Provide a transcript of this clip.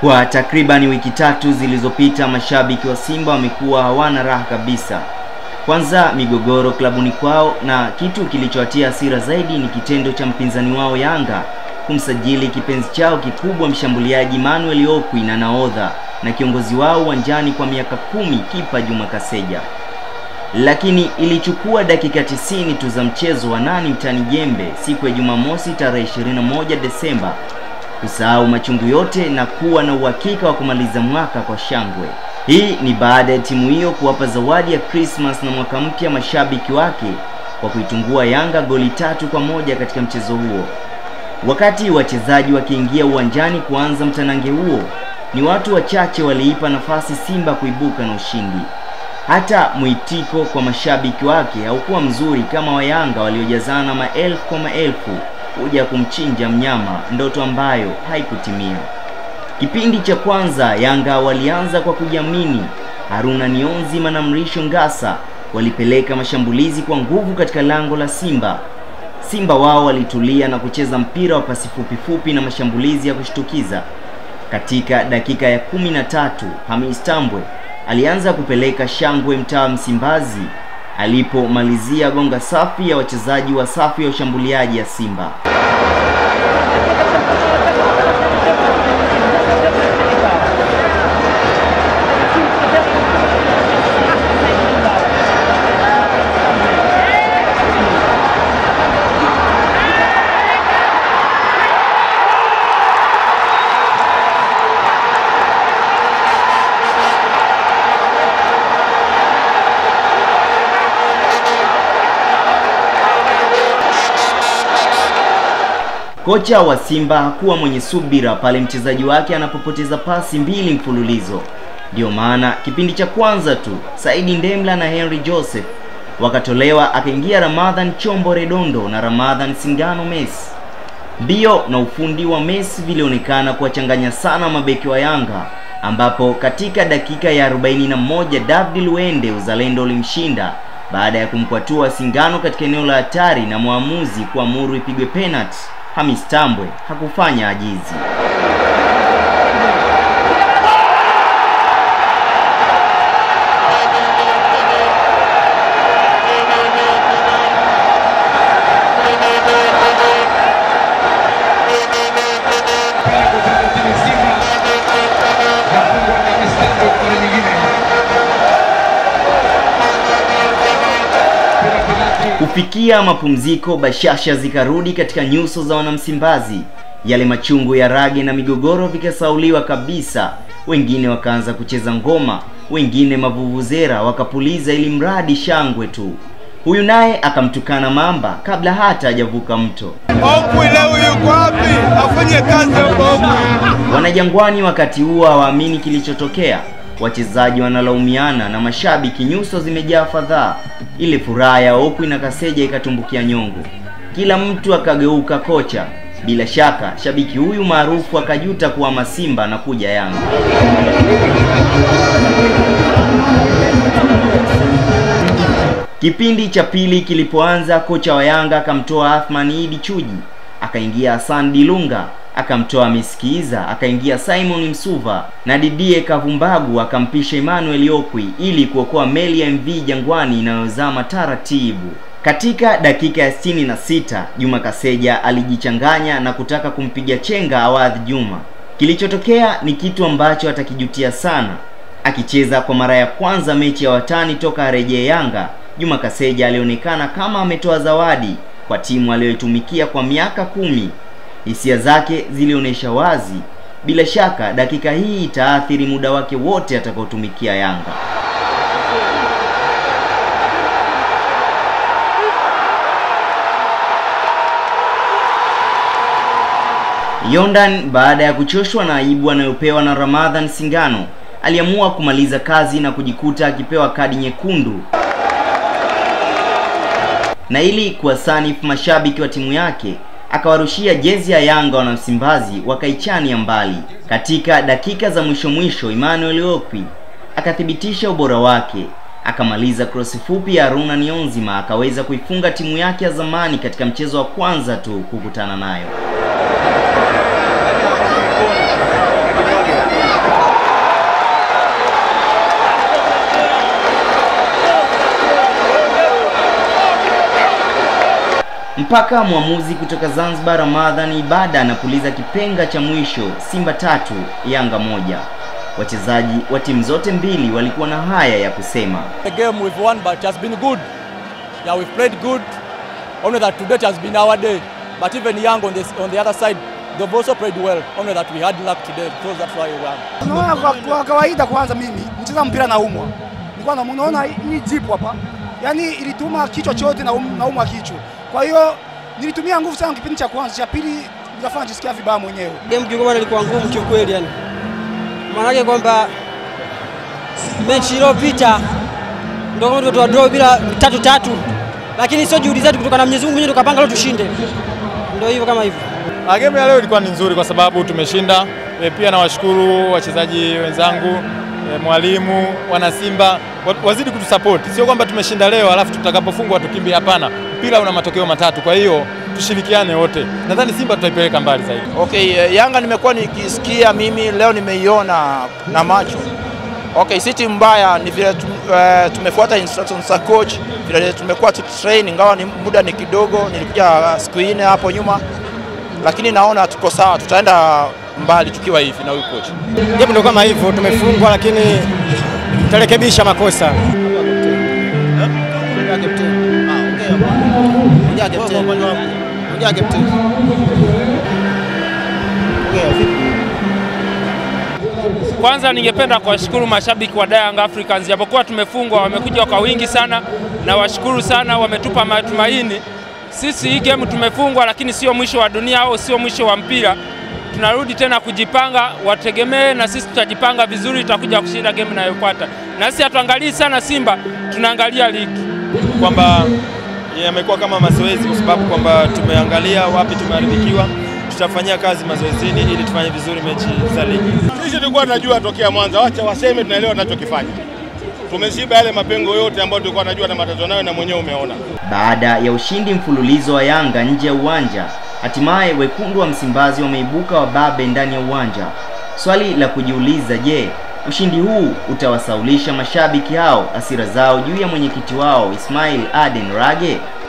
Kwa takribani wiki tatu zilizopita, mashabiki wa Simba wamekuwa hawana raha kabisa. Kwanza migogoro klabuni kwao, na kitu kilichowatia hasira zaidi ni kitendo cha mpinzani wao Yanga kumsajili kipenzi chao kikubwa mshambuliaji Manuel Okwi na nahodha na kiongozi wao uwanjani kwa miaka kumi kipa Juma Kaseja. Lakini ilichukua dakika tisini tu za mchezo wa nani mtani jembe siku ya Jumamosi tarehe 21 Desemba kusahau machungu yote na kuwa na uhakika wa kumaliza mwaka kwa shangwe. Hii ni baada ya timu hiyo kuwapa zawadi ya Christmas na mwaka mpya mashabiki wake kwa kuitungua Yanga goli tatu kwa moja katika mchezo huo. Wakati wachezaji wakiingia uwanjani kuanza mtanange huo, ni watu wachache waliipa nafasi Simba kuibuka na ushindi. Hata mwitiko kwa mashabiki wake haukuwa mzuri kama wa Yanga waliojazana maelfu kwa maelfu kuja kumchinja mnyama, ndoto ambayo haikutimia. Kipindi cha kwanza Yanga walianza kwa kujiamini. Haruna Nionzima na Mrisho Ngasa walipeleka mashambulizi kwa nguvu katika lango la Simba. Simba wao walitulia na kucheza mpira wa pasi fupi fupi na mashambulizi ya kushtukiza. Katika dakika ya kumi na tatu Hamis Tambwe alianza kupeleka shangwe mtaa Msimbazi alipomalizia gonga safi ya wachezaji wa safu ya ushambuliaji ya Simba. Kocha wa Simba hakuwa mwenye subira pale mchezaji wake anapopoteza pasi mbili mfululizo. Ndiyo maana kipindi cha kwanza tu Saidi Ndemla na Henry Joseph wakatolewa, akaingia Ramadhan Chombo Redondo na Ramadhan Singano Messi. Mbio na ufundi wa Messi vilionekana kuwachanganya sana mabeki wa Yanga, ambapo katika dakika ya 41 David Luende uzalendo ulimshinda baada ya kumkwatua Singano katika eneo la hatari na mwamuzi kuamuru ipigwe penalty. Hamis Tambwe hakufanya ajizi. Kufikia mapumziko, bashasha zikarudi katika nyuso za wanamsimbazi. Yale machungu ya rage na migogoro vikasauliwa kabisa. Wengine wakaanza kucheza ngoma, wengine mavuvuzera wakapuliza, ili mradi shangwe tu. Huyu naye akamtukana mamba kabla hata hajavuka mto. Okwi leo yuko wapi? Afanye kazi huko Okwi. Wanajangwani wakati huo hawaamini kilichotokea. Wachezaji wanalaumiana na mashabiki, nyuso zimejaa fadhaa. Ile furaha ya Okwi na Kaseja ikatumbukia nyongo, kila mtu akageuka kocha. Bila shaka shabiki huyu maarufu akajuta kuhama Simba na kuja Yanga. Kipindi cha pili kilipoanza, kocha wa Yanga akamtoa Athman Idi Chuji, akaingia Hassan Dilunga akamtoa Miskiza, akaingia Simon Msuva na Didie Kavumbagu akampisha Emmanuel Okwi ili kuokoa meli ya MV Jangwani inayozama taratibu. Katika dakika ya sitini na sita Juma Kaseja alijichanganya na kutaka kumpiga chenga Awadhi Juma. Kilichotokea ni kitu ambacho atakijutia sana. Akicheza kwa mara ya kwanza mechi ya watani toka arejee Yanga, Juma Kaseja alionekana kama ametoa zawadi kwa timu aliyoitumikia kwa miaka kumi. Hisia zake zilionyesha wazi. Bila shaka dakika hii itaathiri muda wake wote atakaotumikia Yanga. Yondan baada ya kuchoshwa na aibu anayopewa na Ramadhan Singano, aliamua kumaliza kazi na kujikuta akipewa kadi nyekundu. Na ili kuwasanifu mashabiki wa timu yake akawarushia jezi ya Yanga wana Msimbazi wakaichania mbali. Katika dakika za mwisho mwisho, Emmanuel Okwi akathibitisha ubora wake, akamaliza krosi fupi ya Haruna Nionzima, akaweza kuifunga timu yake ya zamani katika mchezo wa kwanza tu kukutana nayo. mpaka mwamuzi kutoka Zanzibar Ramadhan Ibada anapuliza kipenga cha mwisho, Simba tatu Yanga moja. Wachezaji wa timu zote mbili walikuwa na haya ya kusema. The game we've won but it has been good. Yeah, we've played good. Only that today it has been our day. But even Young on, this, on the other side, they've also played well. Only that we had luck today, so that's why we won. Unaona, kwa, kwa kawaida kwanza, mimi mcheza mpira naumwa, nilikuwa na unaona hii jipu hapa, yaani ilituma kichwa chote na um, naumwa kichwa. Kwa hiyo nilitumia nguvu sana kipindi cha kwanza, cha pili nikafanya jisikia vibaya mwenyewe. Game kiungoma ilikuwa ngumu kiukweli, yani maanake kwamba mechi iliyopita ndio kama tumetoa draw bila tatu tatu, lakini sio juhudi zetu, kutoka na Mwenyezi Mungu mwenyewe tukapanga leo tushinde, ndio hivyo kama hivyo. Ah, Game ya leo ilikuwa ni nzuri kwa sababu tumeshinda. E, pia nawashukuru wachezaji wenzangu e, mwalimu, wana Simba wa- wazidi kutusupport. Sio kwamba tumeshinda leo alafu tutakapofungwa tukimbie, hapana. Mpira una matokeo matatu, kwa hiyo tushirikiane wote. Nadhani Simba tutaipeleka mbali zaidi. Okay, eh, Yanga nimekuwa nikisikia mimi leo nimeiona na macho. Okay, si timu mbaya, ni vile tum, eh, tumefuata instructions za coach, vile tumekuwa tukitrain, ingawa ni muda ni kidogo, nilikuja siku nne hapo nyuma, lakini naona tuko sawa, tutaenda mbali tukiwa hivi na huyu coach. Game ndio kama hivyo, tumefungwa lakini tutarekebisha makosa. Kwanza ningependa kuwashukuru mashabiki wa Young Africans, japokuwa tumefungwa, wamekuja kwa wingi sana, na washukuru sana, wametupa matumaini. Sisi hii game tumefungwa, lakini sio mwisho wa dunia au sio mwisho wa mpira. Tunarudi tena kujipanga, wategemee na sisi tutajipanga vizuri, tutakuja kushinda game inayofuata. Na sisi hatuangalii sana Simba, tunaangalia ligi. kwamba yamekuwa kama mazoezi, kwa sababu kwamba tumeangalia wapi tumeharibikiwa, tutafanyia kazi mazoezini ili tufanye vizuri mechi za ligi. Sisi tulikuwa tunajua tokea mwanzo, wacha waseme, tunaelewa tunachokifanya. Tumeshiba yale mapengo yote ambayo tulikuwa tunajua na matatizo nayo, na mwenyewe umeona. Baada ya ushindi mfululizo wa Yanga nje ya uwanja, hatimaye wekundu wa Msimbazi wameibuka wababe ndani ya uwanja. Swali la kujiuliza, je, ushindi huu utawasaulisha mashabiki hao hasira zao juu ya mwenyekiti wao Ismail Aden Rage?